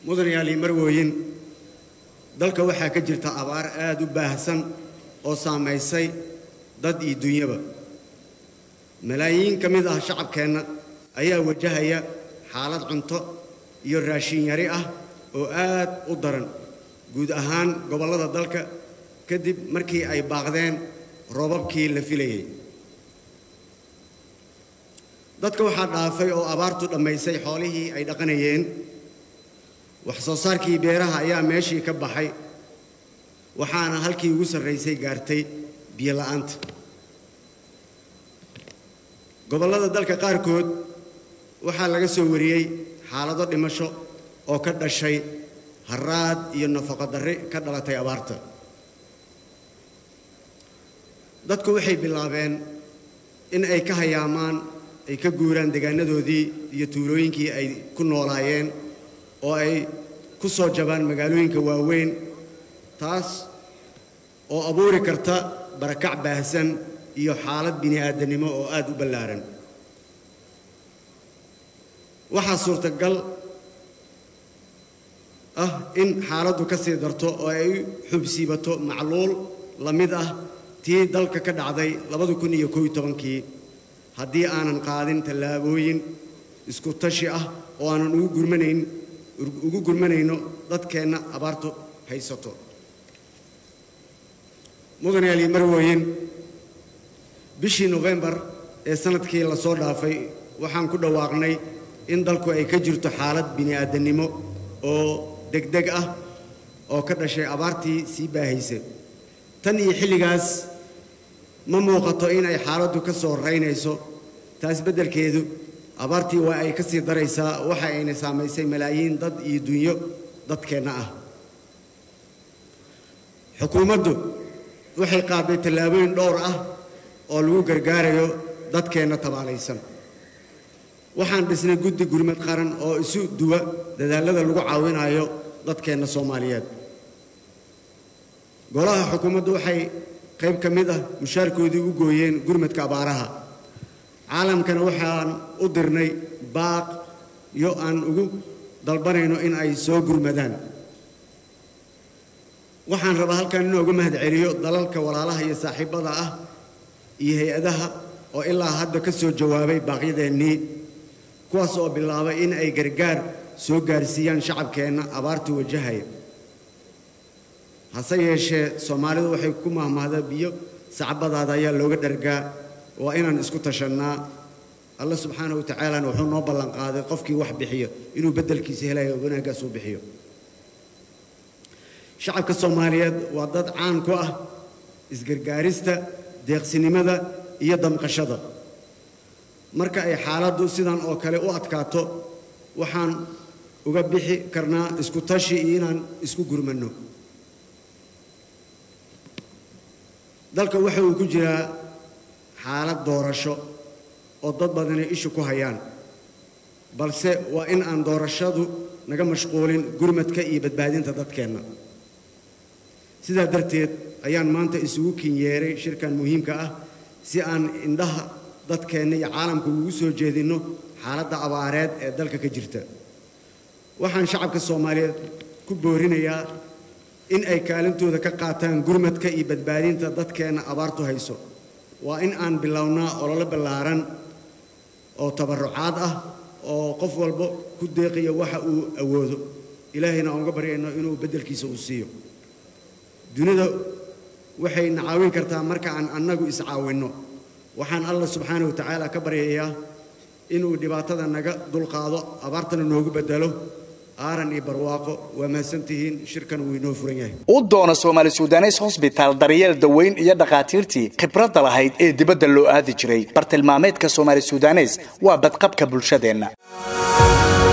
mudanayaal iyo marwooyin dalka waxaa ka jirta abaar aad u baahsan oo saamaysay dad iyo dunyaba malaayiin ka mid ah shacabkeenna ayaa wajahaya xaalad cunto iyo raashin yari ah oo aad u daran guud ahaan gobollada dalka kadib markii ay baaqdeen roobabkii la filayay dadka waxaa dhaafay oo abaartu dhammaysay xoolihii ay dhaqanayeen wax soo saarkii beeraha ayaa meeshii ka baxay waxaana halkii ugu sarraysay gaartay biyo la'aanta gobollada dalka qaarkood waxaa laga soo wariyey xaalado dhimasho oo ka dhashay haraad iyo nafaqo darri ka dhalatay abaarta dadku waxay bilaabeen in ay ka hayaamaan ay ka guuraan deegaanadoodii iyo tuulooyinkii ay ku noolaayeen oo ay ku soo jabaan magaalooyinka waaweyn taas oo abuuri karta barakac baahsan iyo xaalad bini'aadanimo oo aad u ballaaran waxaa suurtagal ah in xaaladdu ka sii darto oo ay xubsiibato macluul la mid ah tii dalka ka dhacday labada kun iyo koob iyo tobankii haddii aanan qaadin tallaabooyin isku tashi ah oo aanan ugu gurmanayn ugu gurmanayno dadkeenna abaartu haysato mudanayaal iyo marwooyin bishii nofembar ee sanadkii la soo dhaafay waxaan ku dhawaaqnay in dalku ay ka jirto xaalad bini'aadanimo oo degdeg ah oo ka dhashay abaartii sii baahaysa tan iyo xilligaas ma muuqato inay xaaladdu ka soo raynayso taas beddelkeedu abaartii waa ay ka sii daraysaa waxa ayna saamaysay malaayiin dad iyo dunyo dadkeenna ah xukuumaddu waxay qaaday tallaabooyin dhowr ah oo lagu gargaarayo dadkeenna tabaalaysan waxaan dhisnay guddi gurmad qaran oo isu duwa dadaallada lagu caawinayo dadkeenna soomaaliyeed golaha xukuumaddu waxay qayb ka mid ah mushaarkoodii u gooyeen gurmadka abaaraha caalamkana waxaan u dirnay baaq iyo aan ugu dalbanayno in ay soo gurmadaan waxaan rabaa halkan inooga mahad celiyo dalalka walaalaha iyo saaxiibbada ah iyo hay-adaha oo ilaa hadda ka soo jawaabay baaqyadeennii kuwaas oo bilaabay in ay gargaar soo gaarsiiyaan shacabkeenna abaartu wajahaya hase yeeshee soomaalidu waxay ku mahmahdaa biyo sacbadaada ayaa looga dhargaa waa inaan isku tashannaa alla subxaana wa tacaalana wuxuu noo ballanqaaday qofkii wax bixiyo inuu beddelkiisa helayo wanaaggaas uu bixiyo shacabka soomaaliyeed waa dad caan ku ah isgargaarista deeqsinimada iyo damqashada marka ay xaaladdu sidan oo kale u adkaato waxaan uga bixi karnaa isku tashi iyo inaan isku gurmanno dalka waxa uu ku jiraa xaalad doorasho oo dad badani ishu ku hayaan balse waa in aan doorashadu naga mashquulin gurmadka iyo badbaadinta dadkeenna sidaa darteed ayaan maanta isugu kinyeeray shirkan muhiimka ah si aan indhaha dadkeenna iyo caalamka ugu soo jeedinno xaaladda abaareed ee dalka ka jirta waxaan shacabka soomaaliyeed ku boorinayaa in ay kaalintooda ka qaataan gurmadka iyo badbaadinta dadkeenna abaartu hayso waa in aan bilownaa ololo ballaaran oo tabarrucaad ah oo qof walba ku deeqaya waxa uu awoodo ilaahayna aan uga baryayno inuu beddelkiisa uu siiyo dunida waxay na caawin kartaa marka aan annagu iscaawinno waxaan allah subxaana wa tacaala ka baryayaa inuu dhibaatada naga dulqaado abaartana noogu beddelo aaran iyo barwaaqo waa mahadsantihiin shirkan wuu inoo furan yahay u doono soomaali sudanes hosbitaal daryeel daweyn iyo dhakhaatiirtii khibradda lahayd ee dibadda loo aadi jiray bartilmaameedka soomaali sudanes waa badqabka bulshadeenna